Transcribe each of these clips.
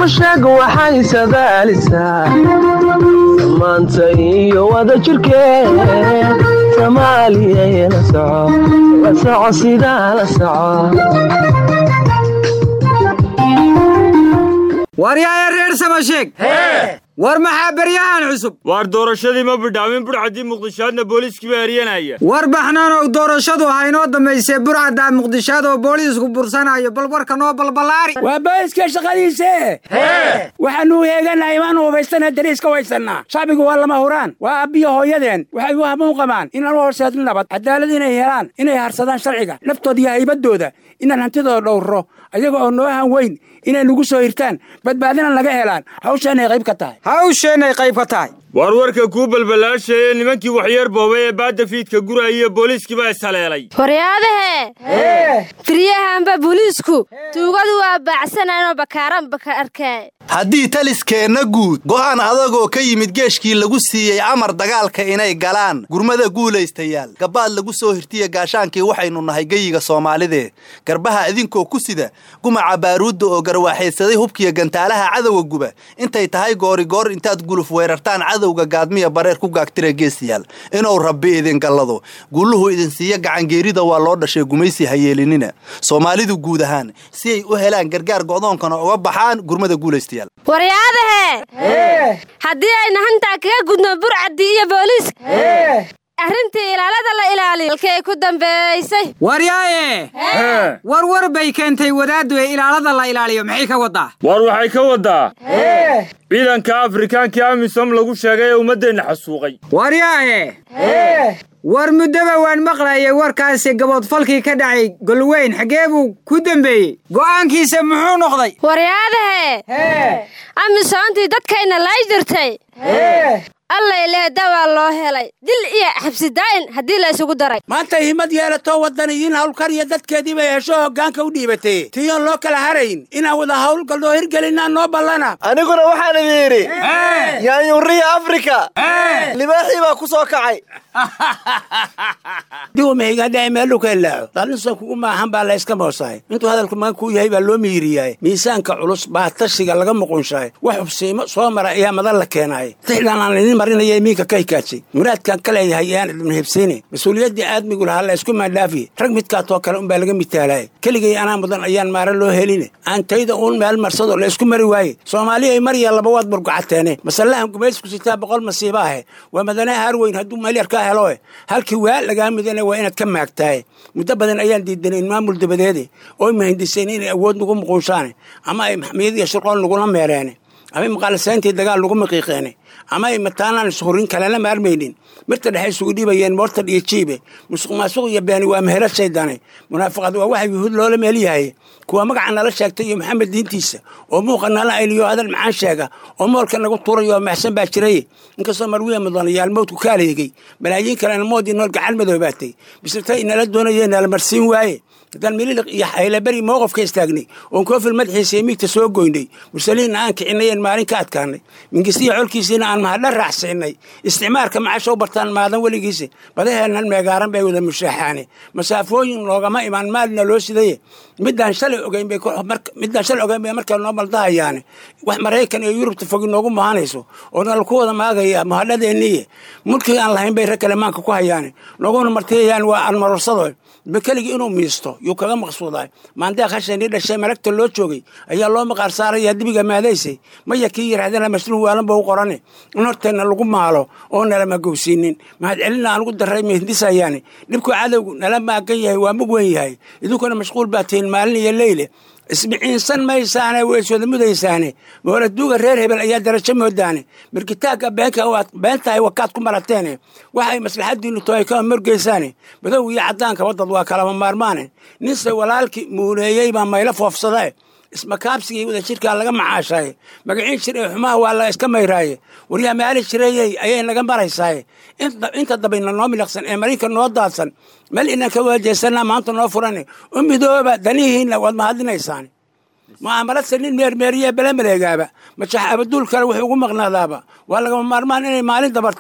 samasheeg waxay sadaalisaa samaanta iyo wada jirkeed soomaaliya la soco la soco sidaa la soco waryaaya reer samasheeg war maxaa beryahan cusub waar doorashadii ma bidhaamin burcadii muqdishaadna booliiskii baa eryanaya war baxnaanow doorashadu ha inoo dambaysee burcaddaa muqdishaad oo booliisku bursanayo bal warka noo balballaari waa booliska shaqadiise waxaanu heeganahay imaanu hubaystana dariiska waysannaa shacbigu waa lama huraan waa abbiyo hooyadeen waxay u hamuun qabaan inaan u horseedin nabad cadaalad inay helaan inay harsadaan sharciga naftooda iyo haybadooda inaan hantidooda dhowrro ayaga oo noo han weyn inay nagu soo hirtaan badbaadina naga helaan hawshaanay qayb ka tahay hawsheenay qayb ka tahay waar warka kuu balballaashayee nimankii waxyeer boobay ee baadda fiidka guraya iyo booliiskii baa ishaleelay waryaadahe firyahanba booliisku tuugadu waa baacsananoo bakaaran baka arkay haddii taliskeenna guud go'aan adagoo ka yimid geeshkii lagu siiyey amar dagaalka inay galaan gurmada guulaystayaal gabbaad lagu soo hirtiya gaashaankii waxaynu nahay geyiga soomaalidee garbaha idinkoo ku sida gumaca baaruudda oo garwaaxaysaday hubkiya gantaalaha cadowga guba intay tahay goorigoor intaad guluf weerartaan cadowga gaadmiya bareer ku gaagtira geesiyaal inuu rabbi idin gallado gulluhu idin siiya gacangeerida waa loo dhashay gumaysi hayeelinina soomaalidu guud ahaan si ay u helaan gargaar go'doonkana uga baxaan gurmada guulaystayaal waryaadahe haddii ayna hantaa kaga gudno burcadii iyo booliiska arrintii ilaalada la ilaaliyo halkay ku dambeysay waryaaye war war bay keentay wadaaddu ee ilaalada la ilaaliyo maxay ka waddaa waar waxay ka waddaa ciidanka afrikaankii amisom lagu sheegay ee ummaddeenna xasuuqay waryaahe war muddoba waan maqlayay warkaasi gaboodfalkii ka dhacay golweyn xaggee buu ku dembeeyey go'aankiisa muxuu noqday waryaadahe amisoontii dadkayna lay jirtay allay leeda waa loo helay dil iyo xabsidaayin haddii la isugu daray maanta himad yeelatoo waddaniyiin hawlkariya dadkeedii bay hesho hoggaanka u dhiibatay tiyoon loo kala harayn inaan wada hawlgalnoo hirgelinaa noo ballana aniguna waxaan idin yidhi yaanyuuriya afrika libaaxii baa ku soo kacay diwamahigandhae meeluu ka ilaaco dalinsan kugu maahan baa layska moosahay intuu hadalku magan kuu yahay baa loo miiriyahay miisaanka culus baa tashiga laga muqunshahay wax hubsiimo soo mara ayaa madan la keenaay tixdhaan aan idin marinaya miinka ka hikaajay muraadkaan ka leeyahay ayaan idin hibsiine mas-uuliyaddii aadmigu lahaa la isku maandhaafiye rag midkaatoo kale unbaa laga mitaalaaye keligay anaa mudan ayaan maara loo heline aan tayda uun meel marsado la isku mari waaye soomaaliya ay marya labawaad burgacateene masallahan gumaysku sitaa boqol masiiba ahe waa madane haarweyn hadduu malyar ka heloe halkii waa lagaa midana waa inaad ka maagtaaye muddo badan ayaan diidanayn maamul dabadeede oo mahindiseen inay awood nagu muquushaane ama ay maxmiyad iyo shirqoon nagula meereene ama maqaalisayntii dagaal lagu maqiiqeene ama ay mataanaan ishurin kalena maarmaynin mirta dhexe isugu dhibayeen moortad iyo jiibe musuq maasuq iyo beeni waa mehelo shaydane munaafaqad waa waxa yuhuud loola meel yahay kuwa magaca nala sheegtay iyo maxamed diintiisa oo muuqa nala ayliyo hadal macaan sheega oo moolka nagu tuurayo oo maxsan baa jiray inkastoo marwiya mudanayaal mowdku ka aleegay malaayiin kalena moodii nool gacan madoobaatay bisirta inala doonayee nala marsiin waaye haddaan mililiq iyo haylaberi mowqofka istaagnay oon koofil madaxiisa iyo miigta soo goynay mursaliinna aan kicinay een maalin ka adkaanay mingistiya colkiisiina aan mahadla raacsiinay isticmaarka macasha u bartaan maadan weligiisa badaheennan meegaaran bay wada mushaaxaane masaafooyin loogama imaan maalina loo sidaye midaan shalay ogeyn bay midaan shalay ogeyn bay markaa noo maldahayaane wax maraykan iyo yurubta fogi noogu mahanayso oo nala ku wada maagaya mahadhadeeniye mulkii aan lahayn bay rag kale maanka ku hayaane nooguna martiyayaan waa aan marorsado bekeligii inuu miisto yuu kaga maqsuudaay maandeeq hasheenii dhashay malagta loo joogay ayaa loo maqaar saarayaa dibiga maadaysay maya kii yidhahdana masluun waalanba u qorane in horteenna lagu maalo oo nalama gowsiinin mahad celina aan ugu darray mahindisayaane dhibku cadowgu nala maagan yahay waa mug weyn yahay idinkuna mashquul baa tihiin maalin iyo leyle isbiciinsan maysaane way iswada mudaysaane mooladuuga reer hebel ayaa darajo moodaane mirkitaagga beentahay wakaad ku marateene waxay maslaxadiinnu tohay kama morgeysaane madow iyo caddaanka waddad waa kalama maarmaane ninse walaalkii muuneeyey baa maylo foofsadae ismakaabsigii wada jirkaa laga macaashaaye magaciin jir ee xumaha waa la iska mayraaye waryaa maali jirayey ayay naga maraysaaye inta dabayna noo miliqsan ee marinka noo daadsan meel inaan ka waajeesanaa maanta noo furane u midooba danihiinna waad mahadinaysaane mucaamalase nin meermeeriye bele maleegaaba majax abaduul kale wuxuu ugu maqnaadaaba waa lagama maarmaan inay maalin dabartaaye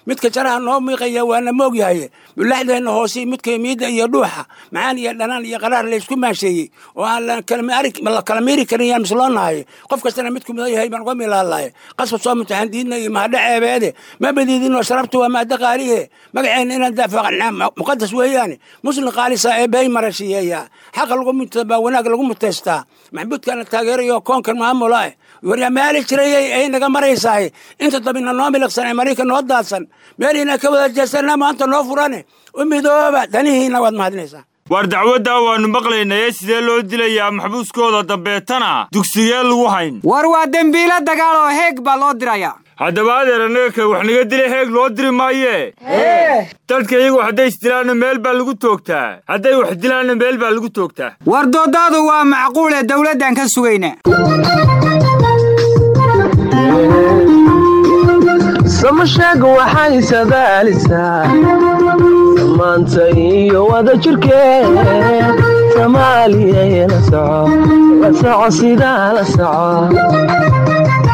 midka jaraha noo miiqaya waana moogyahay mulaxdeenna hoose midka miidda iyo dhuuxa macaan iyo dhanaan iyo qaraar laysku maasheeyey oo aan la kala miiri karin yaan misloonahay qof kastana midku mudan yahay baan uga milaalahay qasba soo mutaxan diidna iyo mahadho ceebeede ma badiidinoo sharabtu waa maaddo qaalihe magaceenna inaan daafacnaa muqadas weeyaane muslim qaalisa ee bay marashiyeeya xaqa lagu baa wanaag lagu muteystaa maxbuudkana taageerayo koonkan maamula eh waryaa maali jirayay ay naga maraysahay inta dabina noo miliqsan ee marayka noo daadsan meeliina ka wada jeesana maanta noo furane u midooba danihiina waad mahadinaysaa waar dacwaddaa waannu maqlaynaye sidee loo dilayaa maxbuuskooda dambeetana dugsigee lagu hayn war waa dembiilo dagaal oo heeg baa loo dirayaa haddaba adeer annaga ka wax naga dila heeg loo diri maayee dadka iyagu hadday isdilaanna meel baa lagu toogtaa hadday wax dilaanna meel baa lagu toogtaa war doodaadu waa macquule dawladdan ka sugayna samasheega waxay sadaalisaa samaanta iyo wada jirkeed soomaaliya la soco la soco sidaa la soco